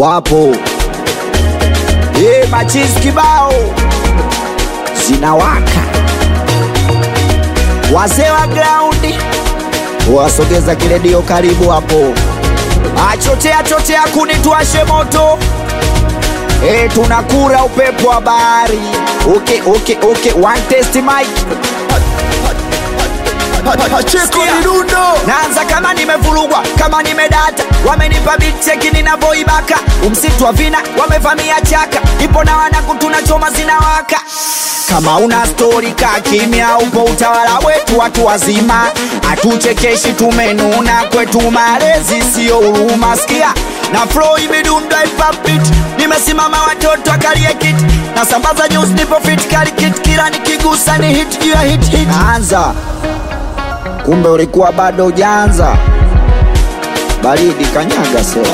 wapo e, machizi kibao zinawaka, wazee wa graundi wasogeza kiredio karibu hapo, achotea chotea kuni tuashe moto e, tunakura upepo wa bahari. Okay, okay, okay. One test mic Pacheko Sikia. Mirundo naanza kama nimevurugwa kama nimedata wamenipa bitcheki ninavyoibaka umsitu wa vina wamevamia chaka ipo na wanaku tunachoma zinawaka kama una stori ka kimya upo utawala wetu watu wazima hatuchekeshi tumenuna kwetu malezi siyo huruma sikia na flow imedunda ipapit nimesimama watoto akalie kiti nasambaza news nipo fit kali kit kila nikigusa ni hit juu ya hit hit anza kumbe ulikuwa bado ujaanza. Baridi kanyaga sewa.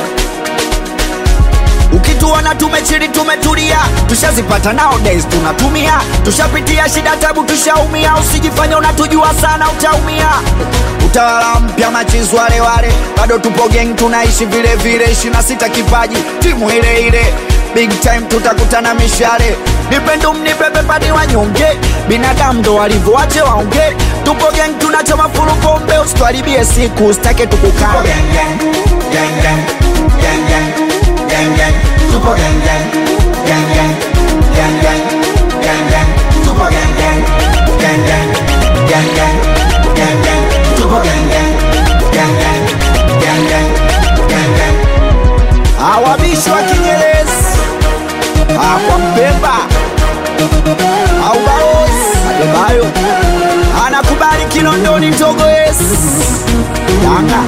Ukituona tumechili tumetulia, tushazipata nowadays tunatumia, tushapitia shida tabu, tushaumia. Usijifanye unatujua sana, utaumia. Utawala mpya machizi wale wale, bado tupo gang, tunaishi vile vile, ishirini na sita kipaji, timu ile ile big time tutakutana mishale nipendo mnibebe padi wanyonge binadamu ndo walivyoache waonge tupo gang tunachoma fulu pombe usitwaribie siku usitake tukukame awabishi wa kinyerezi akwa mpemba au baozi adebayo anakubali kinondoni ndogo yes yanga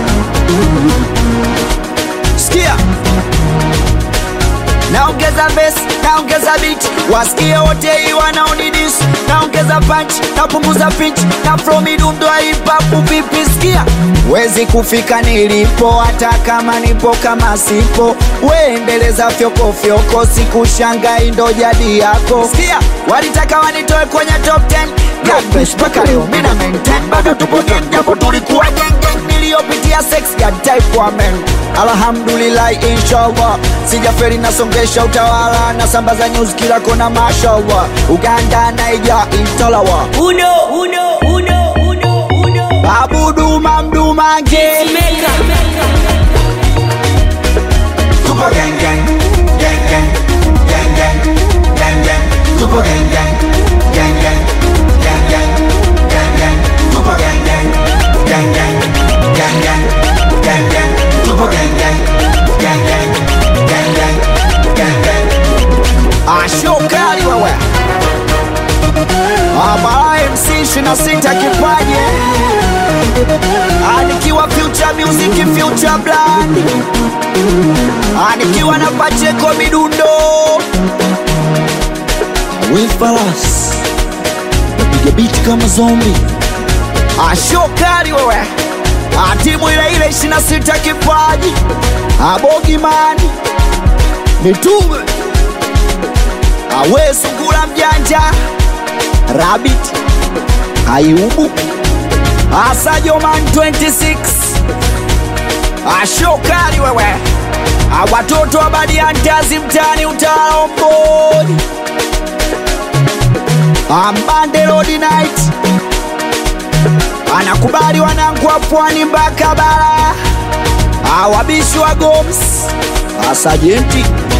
sikia naongeza bes naongeza bit wasikie wote hii wanaonidis naongeza punch napunguza pitch na flow midundo ya hip hop vipi sikia wezi kufika nilipo hata kama nipo kama sipo weendeleza fyokofyoko sikushangai ndo jadi yako sikia walitaka wanitoe kwenye top 10 Gabesh mpaka leo mina maintain bado tupo gang japo tulikuwa gang gang niliyopitia sex ya type wa men alhamdulillah inshallah sijaferi nasongesha utawala nasambaza news kila kona mashallah uganda naija intalawa Uno, uno, uno, uno, uno. abuduma mdumange Tupo gang gang Gang gang Gang gang Gang gang Tupo gang gang Gang gang Gang gang Gang gang Tupo gang gang Gang gang Gang gang Gang gang Tupo gang gang Gang gang Gang gang Gang gang ashokali wewe abara mc shina sita kipaje anikiwa future music future brand anikiwa na pacheko midundo wifalas napiga biti kama zombi ashokali wewe atimu ile ile 26 kipaji abogimani mitume awe sungula mjanja rabbit ayubu asajoman 26 ashokali wewe awatoto wa badiantazi mtani utalaomboni ambande lodi night anakubali wanangu wa pwani mpaka bara awabishi wa goms asajenti